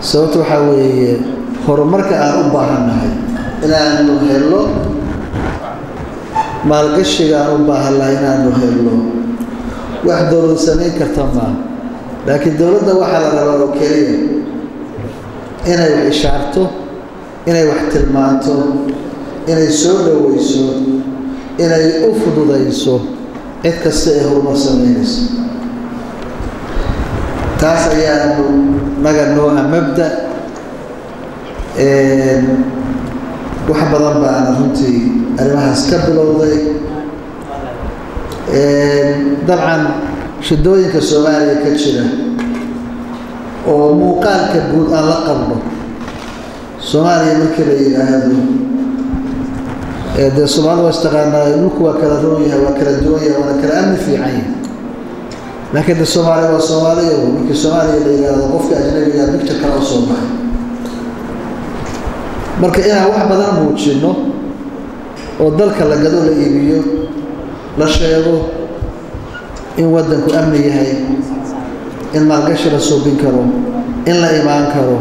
sababta waxaa weeye horumarka aan u baahannahay inaanu helno maalgashiga aan u baahannahay inaanu helno wax dowlad samayn karta maaha laakiin dowladda waxaa la rabaa oo keliya inay wax ishaarto inay wax tilmaanto inay soo dhoweyso inay u fududayso cid kasta ee horumar samaynayso taas ayaanu naga nooha mabda wax badan baana runtii arrimahaas ka bilowday dabcan shidooyinka soomaaliya ka jira oo muuqaalka guud aan la qabno soomaaliya markii la yidhaahdo dee soomaalida waa istaqaanaa dhulku waa kala roon yahay waa kala duwan yahay waana kala amni fiican yahay laakiin de soomaaliya waa soomaaliya markii soomaaliya la yidhaahdo qofka ajnabiga bigta kala u soo baxay marka inaan wax badan muujinno oo dalka la gado la iibiyo la sheego in waddanku amni yahay in maalgashi la suubin karo in la imaan karo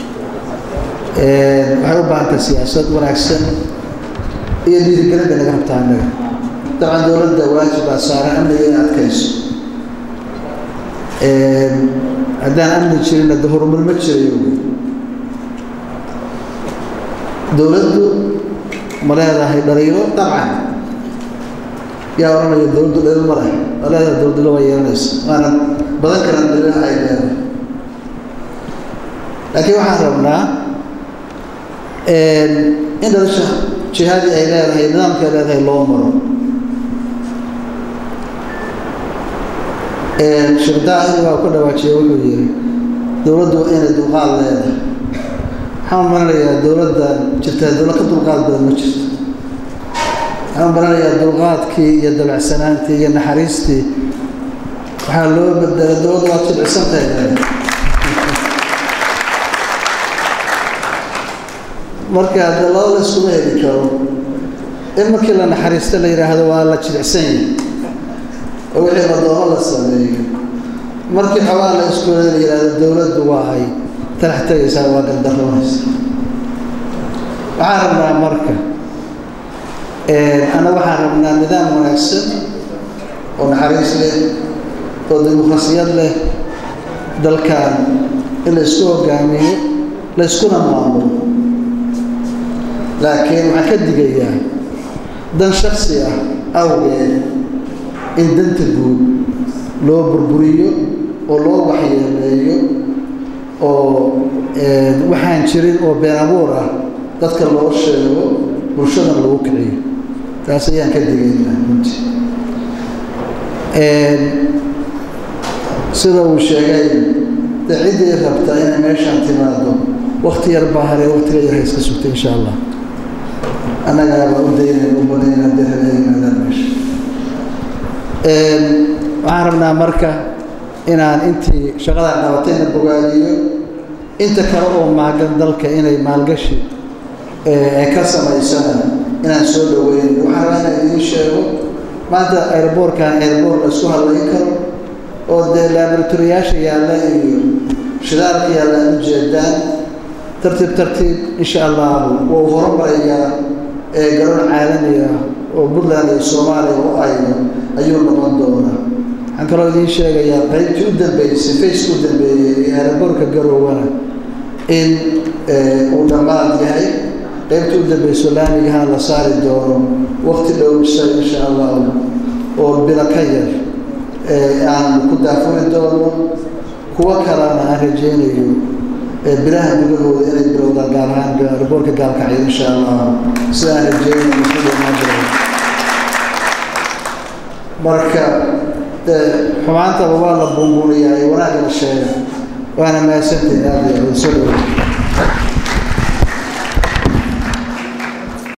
waxay u baahantay siyaasad wanaagsan iyo dhiirigelin bay naga rabtaa annaga dabcan dowladda waajib baa saaran amniga in adkayso haddaan amni jirinna de horumar ma jirayo dowladdu ma leedahay dhaliilo dabcan yaa odhanaya dowladdu dhaliil ma leh waa leedahay dowladilo waa yeelanaysa waana badan kalan dhaliilaha ay leedahay laakiin waxaan rabnaa in dhalisha jihaadii ay leedahay nidaamka ay leedahay loo maro sheekh daahir waa ku dhawaajiya wuxuu yihi dowladdu waa inay dulqaad leedahay waxaan maranayaa dowladda jirtaa dowlad ka dulqaad badan ma jirto waxaan maranayaa dulqaadkii iyo dabacsanaantii iyo naxariistii waxaa loo bedelay dowladda waa jilcisan tahay marka de laba la iskuma heli karo in markii la naxariisto la yidhaahdo waa la jilicsan yahay oo wixii madoomo la sameeyo markii xoogaa la iskuula la yidhaahdo dowladdu waa ay talax tegaysaa waa gardaroonaysa waxaan rabnaa marka anna waxaan rabnaa nidaam wanaagsan oo naxariis leh oo dimuqrasiyad leh dalkan in la isku hogaamiyo la yskuna maamulo laakiin waxaan ka digayaa dan shaksi ah awgeed in danta guud loo burburiyo oo loo waxyeeleeyo oo waxaan jirin oo been abuur ah dadka loo sheego bulshadan lagu kiciyo taas ayaan ka digaynaa runtii sida uu sheegay de ciddii rabta inay meeshaan timaado wakti yar baa hare waktiga yar ha iska sugta insha allah annagaa baa u daynayn u banayna hadday habeen yimaadaan meesha waxaan rabnaa marka inaan intii shaqadaa qabatayna bogaadiyo inta kale oo maagan dalka inay maalgashi ay ka samaysana inaan soo dhaweynayo waxaan rabaa inaan idiin sheego maanta airboortkan airboort la isku hadlayn karo oo dee laboratoriyaasha yaalla iyo shidaalka yaalla ad ujeedaan tartiib tartiib insha allahu wuu horumarayaa ee garoon caalamiga oo puntland iyo soomaaliya u ayno ayuu noqon doonaa waxaan kaloo idiin sheegayaa qaybtii u dambeysay faceka u dambeeyey ee airboortka garowana in uu dhammaad yahay qaybtii u dambeyso laamigahaan la saari doono wakti dhow isaga insha allahu oo bilo ka yar aan ku daafuri doono kuwo kalena aan rajeynayo bilaha gudahooda inay bilowdaan gaar ahaan airboortka gaalkacyo insha allah sida aan rajeynayo ku dhamaan jiro marka xumaantaba waa la buunbuuniyaa ee wanaagga la sheega waana mahadsantahin aada iyo aada soo dhaweey